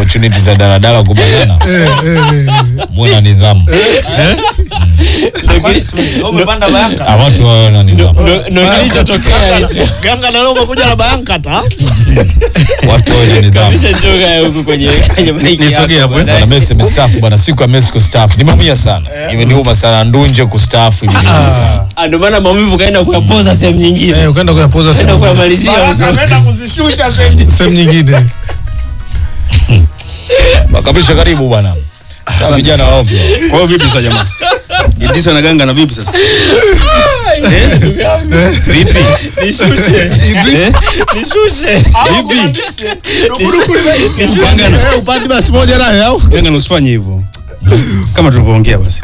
opportunity za daladala kubanana muwe na nidhamu umepanda bayanga Ah, watu wawe na nidhamu Ndo- ndo kilichotokea hicho ganga na leo umekuja na bayanga ta watu wawe na nidhamu Nishachoka huku kwenye kwenye maiki Nisogee yako hapo, eh. baadaye. bwana Messi amestaafu bwana siku ya Messi kustaafu nimeumia sana imeniuma sana ndunje kustaafu imeniuma sana Ah, ndo maana maumivu kaenda kuyapoza sehemu nyingine Eh, ukaenda kuyapoza kaenda sehemu kuyamalizia huko. ameenda kuzishusha sehemu sehemu nyingine. makabisha karibu bwana Sasa vijana wa ovyo Kwa hiyo vipi sasa jamaa? Idrisa na Ganga na vipi sasa? Eh? Vipi? Nishushe. Eh? Nishushe. Vipi? Nishushe. Eh, upande basi moja naye au? Ganga na usifanye hivyo. Kama tulivyoongea basi.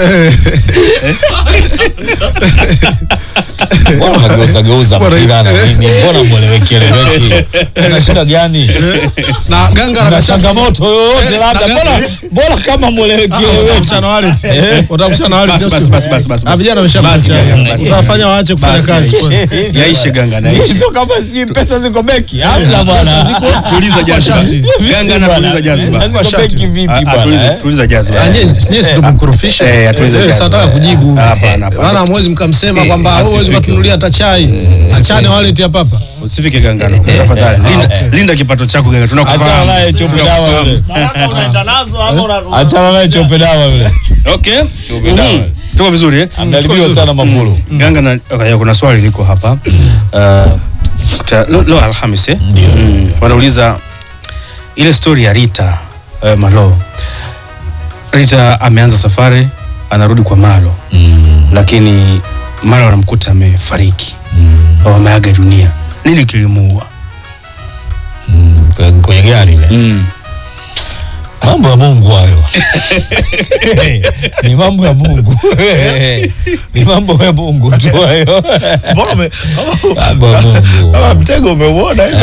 mbona unageuza geuza Bwana, mpira na nini mbona mweleweki eleweki na shida gani Na ganga na na changamoto yoyote Eh, labda na- mbona mbona kama mweleweki eleweki Watakushana wale. Watakushana wale. Basi, basi, basi, basi, basi. Ah, vijana Basi, wameshakucha. Ganga, basi. Utawafanya waache kufanya Basi, kazi. yaishe. Yaishe Ganga na yaishe. sio kama si pesa ziko benki hamna bwana Tuliza jaziba. Shati. Ganga na tuliza jaziba. Pesa ziko benki vipi Ah, ah, bwana tuliza- eh? Tuliza jaziba. Ah, nyie- nyie si ndo mkorofisha. Eh, atulize Eh, jazi. sasa nataka kujibu. Hapana, hapana. Maana hamwezi mkamsema kwamba Eh, huwezi asifike. kutunulia hata chai. Achane wallet ya papa. Usifike Gangano. Tafadhali. Linda, linda kipato chako Ganga. achana Tunakufahamu. naye chope dawa Tunakufahamu. yule baraka unaenda nazo ama una achana naye chope dawa yule Okay. Chope dawa. Mhm. Tuko vizuri eh? ameharibiwa sana mafulu Ganga na okay, kuna swali liko hapa. Uh, ta- leo leo Alhamis eh? Ndio. Mm, wanauliza ile story ya Rita uh, Malo. Rita ameanza safari anarudi kwa Malo lakini Malo anamkuta amefariki au ameaga dunia. Nini kilimuua? Kwenye- kwenye gari ile Mm. mambo ya mungu hayo ni mambo ya mungu ni mambo ya mungu tu hayo mbona ume- mambo ya mungu kama mtego umeuona hivi?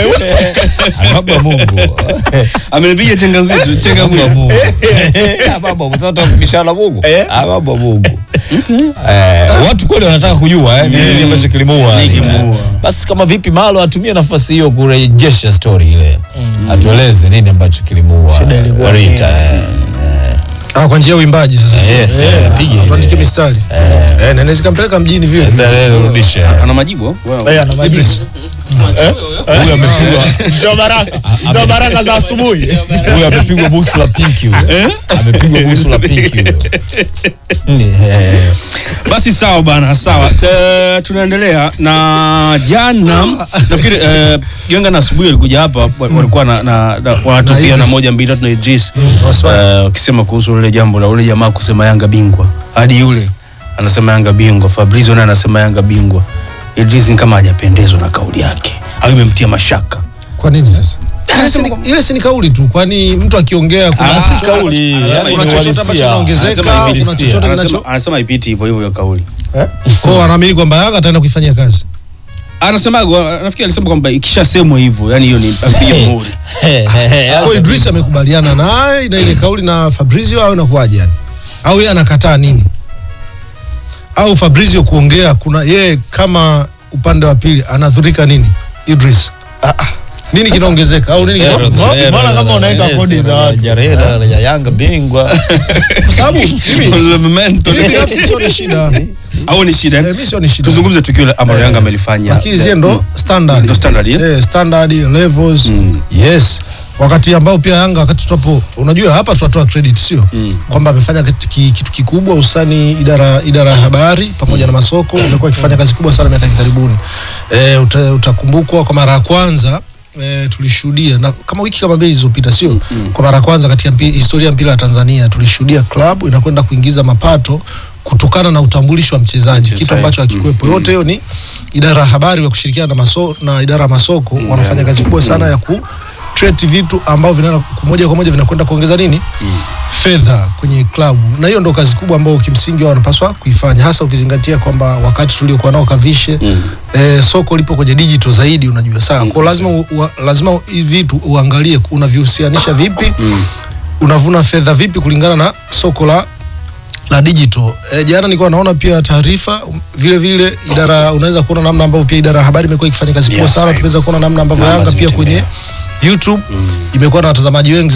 mambo ya mungu Amenipiga chenga nzito, chenga mambo ya mwili. mungu Ah, mambo ya mungu. sasa tutakubishana mungu Eh? Ah, mambo ya mungu Eh, watu kweli wanataka kujua eh, ni nini ambacho kilimuua Nini kilimuua? basi kama vipi malo atumie nafasi hiyo kurejesha story ile atueleze nini ambacho kilimuua Shida ilikuwa ni- Rita eh. Ah, kwa njia ya uimbaji sasa. Yes, eh, pige ile. Tuandike mistari. Eh, na naweza kampeleka mjini vile. Sasa leo rudishe Ana majibu? Wow. Eh, ana majibu. Idris. huyu amepigwa Sio baraka sio baraka za asubuhi huyu amepigwa busu la pinki huyo amepigwa busu la pinki huyo Ni, eh, Basi sawa bana, sawa. Eh, tunaendelea na jana nafikiri eh, Ganga na asubuhi walikuja hapa wa- walikuwa na, na, na wanatupia Idris. na moja mbili tatu na Idris waswali. eh, wakisema kuhusu lile jambo la ule jamaa kusema Yanga bingwa, hadi yule anasema Yanga bingwa, Fabrizio naye anasema Yanga bingwa. Idris ni kama hajapendezwa na kauli yake au imemtia mashaka. Kwa nini sasa? Ile si ni- Ile si ni kauli tu, kwani mtu akiongea kuna Ah, si kauli, anasema yani kuna ni chochote ambacho uhalisia. kinaongezeka, Anasema kuna ibilisia. chochote kinacho Anasema- Anasema ipiti hivyo hivyo hiyo kauli. kwao, anaamini kwamba Yanga ataenda kuifanyia kazi. Anasema nafikiri alisema kwamba ikishasemwa hivyo, yani hiyo ni apiga muhuri. Kwa Idris amekubaliana naye na ile kauli na Fabrizio au inakuwaje yani? Au yeye anakataa nini? Au Fabrizio kuongea kuna yeye kama upande wa pili anadhurika nini? Idris. Nini kinaongezeka au nini kina- Mbona- mbona kama unaweka kodi za watu? Jareda ya Yanga bingwa Kwa sababu mimi Memento. mimi binafsi sio ni shida. au ni shida Eh, mimi sio ni shida. tuzungumze tukio ambalo Yanga amelifanya Lakini zile ndo standard. Ndo standard, eh? Eh, standard levels. Mm. Yes. Wakati ambao pia Yanga wakati tutapo unajua hapa tunatoa credit sio? Kwamba amefanya kitu, ki- kitu kikubwa usani idara idara ya habari pamoja na masoko imekuwa ikifanya kazi kubwa sana miaka ya karibuni. Eh, uta, utakumbukwa kwa mara ya kwanza E, tulishuhudia na kama wiki kama mbili zilizopita sio kwa mara ya kwanza katika mpi, historia ya mpira wa Tanzania tulishuhudia klabu inakwenda kuingiza mapato kutokana na utambulisho wa mchezaji kitu Mchezaji. ambacho hakikuwepo yote hiyo ni idara ya habari wa kushirikiana na, maso, na idara ya masoko wanafanya kazi kubwa sana ya ku create vitu ambavyo vinaenda moja kwa moja vinakwenda kuongeza nini fedha kwenye klabu na hiyo ndo kazi kubwa ambayo kimsingi wao wanapaswa kuifanya hasa ukizingatia kwamba wakati tuliokuwa nao kavishe eh, soko lipo kwenye digital zaidi unajua sawa kwa lazima u, u, lazima hivi vitu uangalie unavihusianisha vipi unavuna fedha vipi kulingana na soko la la digital. E, jana nilikuwa naona pia taarifa um, vile vile idara unaweza kuona namna ambavyo pia idara ya habari imekuwa ikifanya kazi kubwa Yes, sana. right. Tunaweza kuona namna ambavyo Namba Yanga pia zimetembea. kwenye YouTube imekuwa na watazamaji wengi